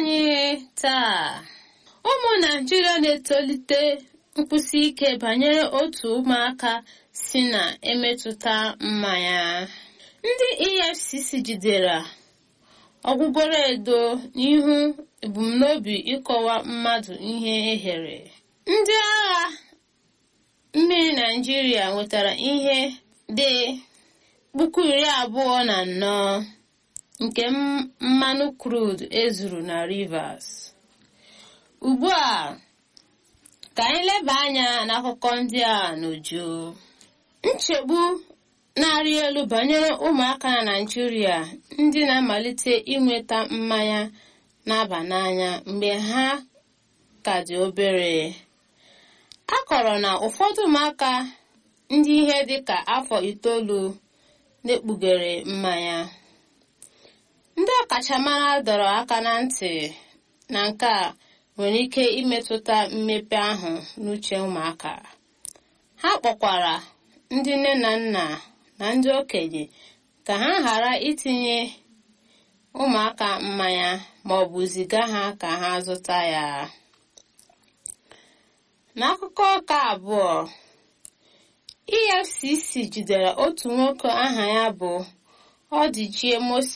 anyị taa ụmụ naijiria na-etolite nkwụsi ike banyere otu ụmụaka si na-emetụta mmanya ndị efcc jidere ọgwụgwọrọ edo n'ihu ebumnobi ịkọwa mmadụ ihe ehere ndị agha mmiri naijiria nwetara ihe dị puku iri abụọ na anọ nke mmanụ crude ezuru na rivers ugbu a ka anyị leba anya n'akụkọ ndị a n'uju nchegbu na-arị elu banyere ụmụaka na naijiria ndị na-amalite inweta mmanya na-aba n'anya mgbe ha ka dị obere a kọrọ na ụfọdụ ụmụaka ndị ihe dịka afọ itoolu na-ekpughere mmanya ndị ọkachamara dọrọ aka na ntị na nke a nwere ike imetụta mmepe ahụ n'uche ụmụaka ha kpọkwara ndị nne na nna na ndị okenye ka ha ghara itinye ụmụaka mmanya ma ọ bụ ziga ha ka ha zụta ya n'akụkọ ụka abụọ efcc jidere otu nwoke aha ya bụ ọdịchie moses